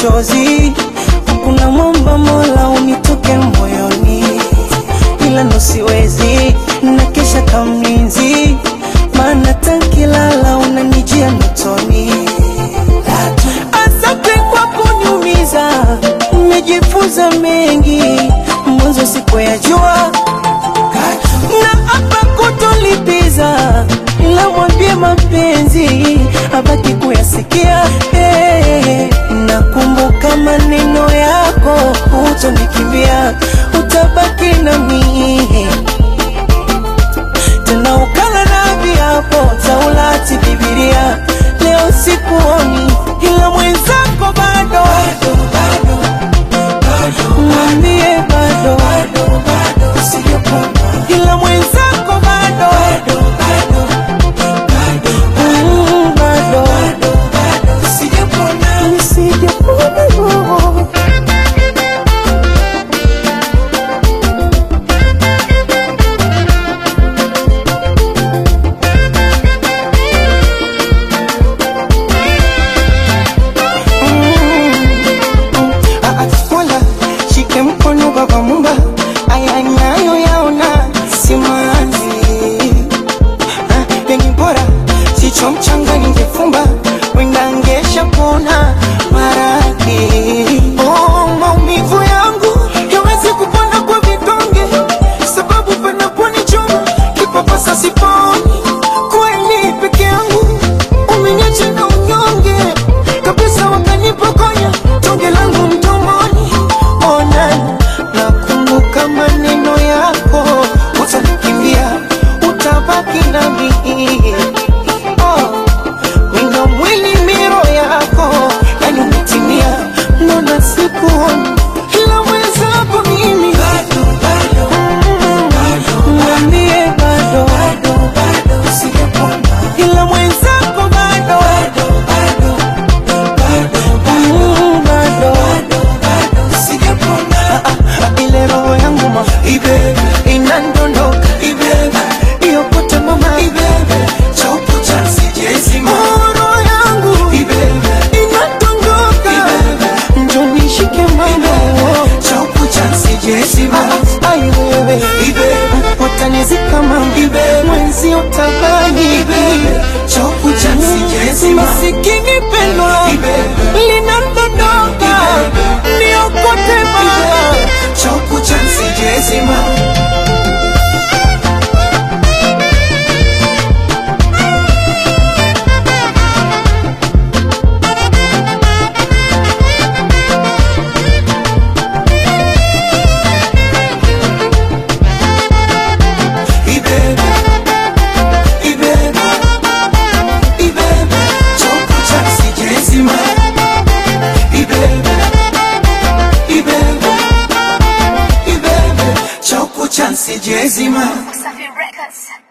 machozi, kuna mwomba Mola unitoke moyoni, ila ndo siwezi na kesha kamlinzi, maana tankilala unanijia ndotoni. Asante kwa kuniumiza, nimejifunza mengi, mwanzo sikuyajua na hapa kutolipiza, ila mwambie mapenzi abaki kuyasikia. Hey, nakumbuka maneno yako, utonikimbia, utabaki nami tena ukala na viapo Taurati, Biblia. Leo sikuoni, ila mwenzako bado, mwambie bado, ila mwenzako bado, Mm, bado, sijapona roho. Ah, ah, Mola shike mkono baba mumba, aya nayo yaona simanzi Ah, pengi bora sicho mchanga ningefumba wenda ngesha pona maradhi oh, maumivu yangu yawezi kupona kwa vidonge sababu panaponichoma kipapasa siponi kweli peke yangu umeniacha na unyonge kabisa wakanipokonya tonge langu mdomoni ona nakumbuka maneno yako utanikimbia utabaki nami oh, wino mwili miro yako yani umetimia nona sikuoni ila mwenzako mimi Mm, mwambie bado, ila mwenzako bado, Mm, bado. Ah, ah, ile roho yangu ma inandondoka iyokote mama Oh, roho yangu inandondoka njo nishike mama Ah, ai wewe utanizika mama mwenzi utabani masikini pendwa linandondoka niokote mama Jezima. Wasafi Records.